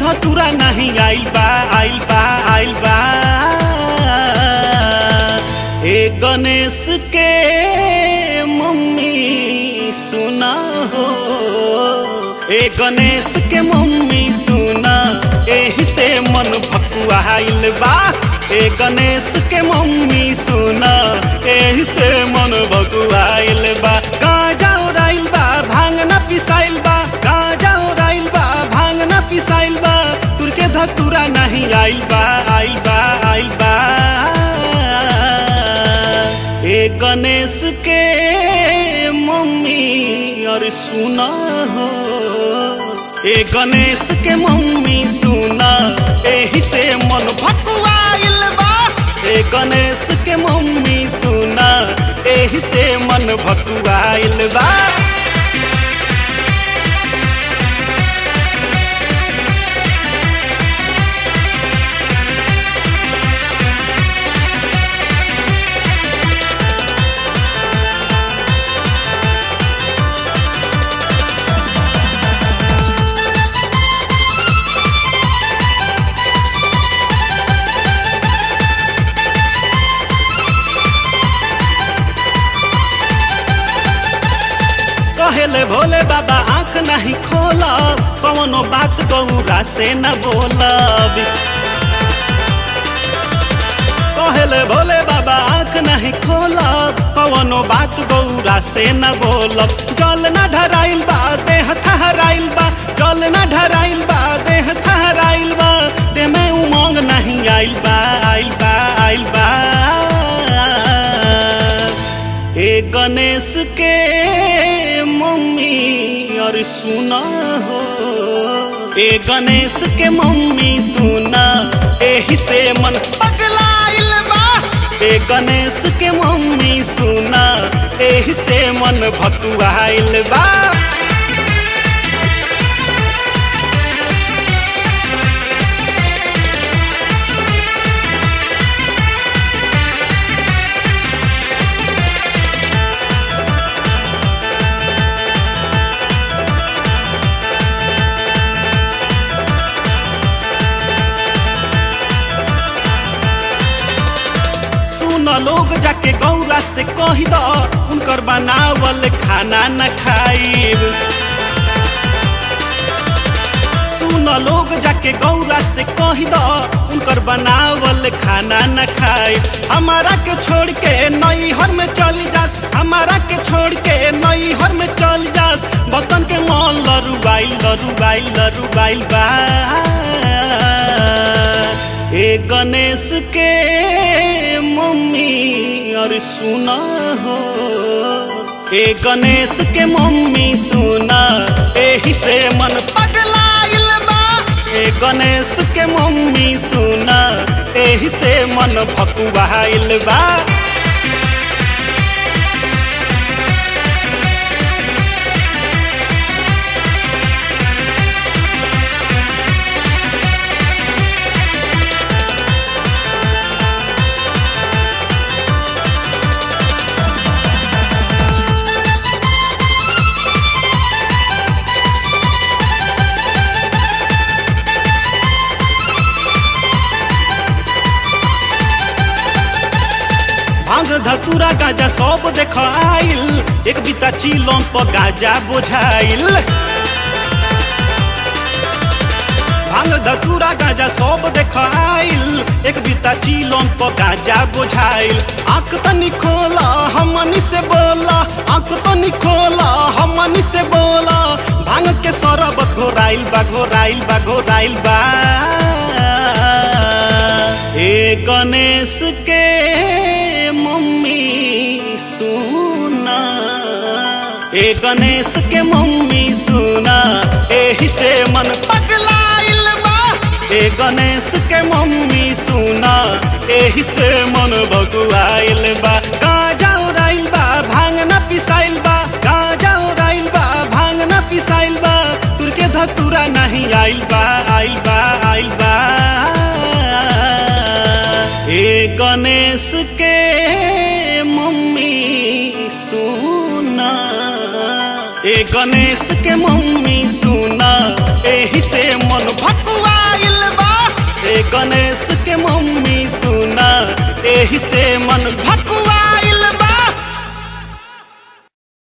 धतुरा नहीं आइल बा आइल बा आइल बा ए गणेश के मम्मी सुना हो ए गणेश के मम्मी सुना एही से मन भकुआइल बा ए गणेश के मम्मी सुना एही से मन भकुआइल बा गाजा उड़ाइल बा भांगना पिसाइल बा गाजा उड़ाइल बा भांगना पिसाइल बा तुर के धतुरा नहीं आइल बा आइल बा आइल बा ए गणेश के मम्मी और सुना हो ए गणेश के मम्मी सुना एही से मन भकुआइल बा ए गणेश के मम्मी सुना एही से मन भकुआइल बा कहेले भोले बाबा आंख नहीं खोलब कौनो बात गौरा से न बोलब कहेले भोले बाबा आंख नहीं खोलब कौनो बात गौरा से न बोलब जल न ढराइल बा देह थहराइल बा जल न ढराइल बा देह थहराइल बा दे में उमंग नहीं आइल बा आइल बा आइल बा ए गणेश के मम्मी और सुना हो ए गणेश के मम्मी सुना एही से मन पगलाइल बा ए गणेश के मम्मी सुना एही से मन भकुआइल बा सुन लोग जाके गौरा से कही द उनकर बनावल खाना न खाइब सुन लोग जाके गौरा से कही द उनकर बनावल खाना न खाइब हमारा के छोड़ के नई हर में चली जास हमारा के छोड़ के नई हर में चल जास बतन के मन लरुबाइल लरुबाइल लरुबाइल बा ए गणेश के मम्मी और सुना हो ए गणेश के मम्मी सुना एही से मन पगलाइल बा ए गणेश के मम्मी सुना एही से मन भकुआइल बा भांग धतूरा गाजा सब देख आइल एक बिता चिलम पर गाजा बोझाइल भांग धतूरा गाजा सब देख आइल एक बिता चिलम पर गाजा बोझाइल आंख तनी खोला हमनी से बोला आंख तनी खोला हमनी से बोला भांग के सरबत घोराइल बा घोराइल बा घोराइल बा ए गणेश के मम्मी सुना ए गणेश के मम्मी सुना एही से मन पगलाइल बा ए गणेश के मम्मी सुना एही से मन भगुआइल बा गाजा उड़ाइल बा भांगना पिसाइल बा गाजा उड़ाइल बा भांगना पिसाइल बा तुर के धतुरा नहीं आइल बा आइल बा आइल बा ए गणेश के मम्मी सुना ए गणेश के मम्मी सुना एही से मन भकुआ ए गणेश के मम्मी सुना एही से मन भक